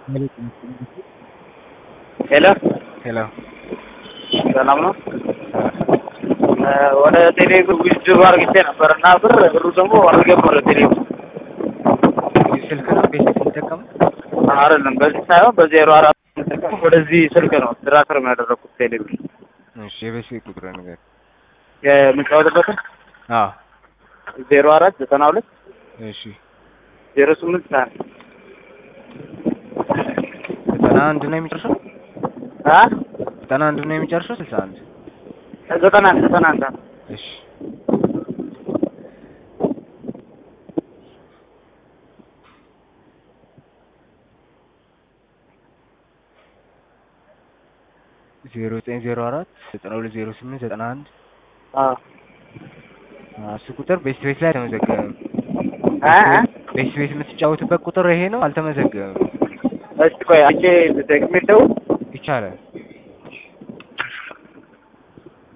ሄሎ ሄሎ ሰላም ነው። ወደ ቴሌ ዊዝድሮ አርግቼ ነበር እና ብር ብሩ ደግሞ አልገባም ወደ ቴሌ ስልክ ነው ቤት የሚጠቀሙ አይደለም። በዚህ ሳይሆን በዜሮ አራት የምጠቀመው ወደዚህ ስልክ ነው ትራንስፈር ያደረኩት ቴሌ ብር እሺ የቤት ስልክ ቁጥር ነገር የምጫወትበትን አዎ ዜሮ አራት ዘጠና ሁለት እሺ ዜሮ ስምንት ሰ ዘጠና አንድ ነው የሚጨርሰው አ ዘጠና አንድ ነው የሚጨርሰው ስልሳ አንድ ዘጠና አንድ ዘጠና አንድ እሺ ዜሮ ዘጠኝ ዜሮ አራት ዘጠና ሁለት ዜሮ ስምንት ዘጠና አንድ አ እሱ ቁጥር ቤስት ቤት ላይ አልተመዘገበም። አ ቤስት ቤት የምትጫወትበት ቁጥር ይሄ ነው፣ አልተመዘገበም። እስቲ ቆይ አንቺ ደግሜ ልደውል ይቻላል